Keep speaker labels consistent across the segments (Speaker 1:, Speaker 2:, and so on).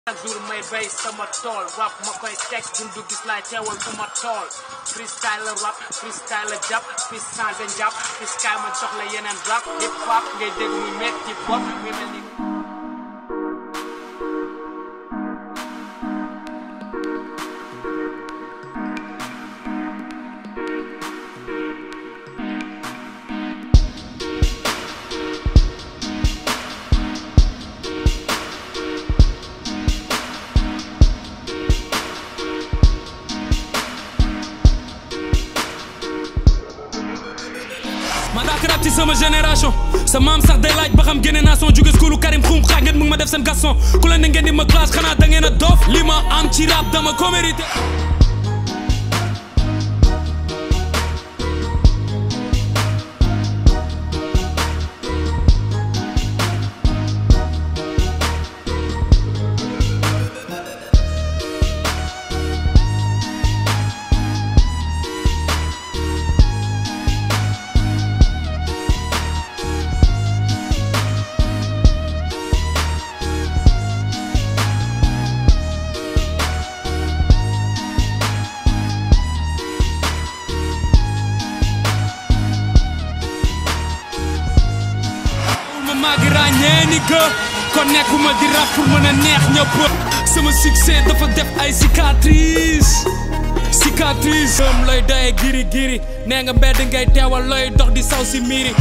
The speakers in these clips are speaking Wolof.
Speaker 1: chaque jour may bay sama tool rap ma koy teg dundu gis laay teewal fu ma tool freestyle la rap freestyle la jàpp fis changé njàpp fis kaay ma jox la yeneen rap hip hop ngay dégg muy metti bopp muy mel ni
Speaker 2: ma daa rap ci sama génération sa maam sax day laaj ba xam génne naa son jóge schoolu Karim xum xaaj ngeen mu ngi ma def seen gaston ku leen ne ngeen di ma classe xanaa da ngeen a doof li ma am ci rap dama ko mérité ma maa ngi ràññee ni que kon nekkuma di rap pour mën a neex ñëpp sama succès dafa def ay cicatrice cicatrice am lay doye giri giri nee nga mbedd ngay teewal looy dox di saw si miiri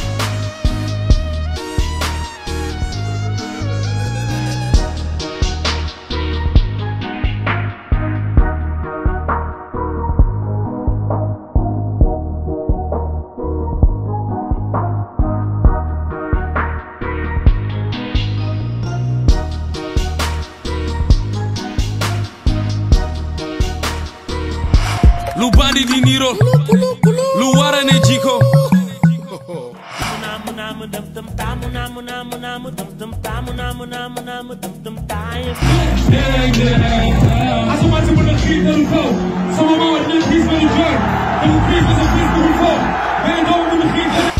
Speaker 2: lu bandi di niiro lu wara ne jiko
Speaker 3: Asamaan si mën a xiir dalu kaw sama maama dina xiis ba ñu jooy dalu xiis ba sa xiis bu ñu foo mais doo mën a xiir dalu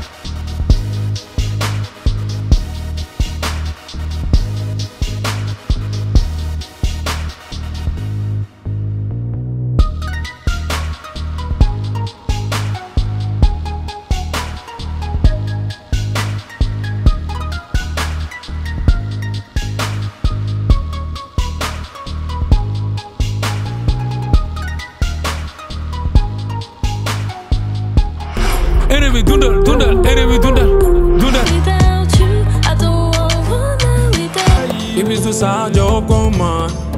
Speaker 2: ennemi dundal dundal ennemi dundal dundal
Speaker 4: Without you, I don't wanna without you.
Speaker 2: Ibis du Sadio Coman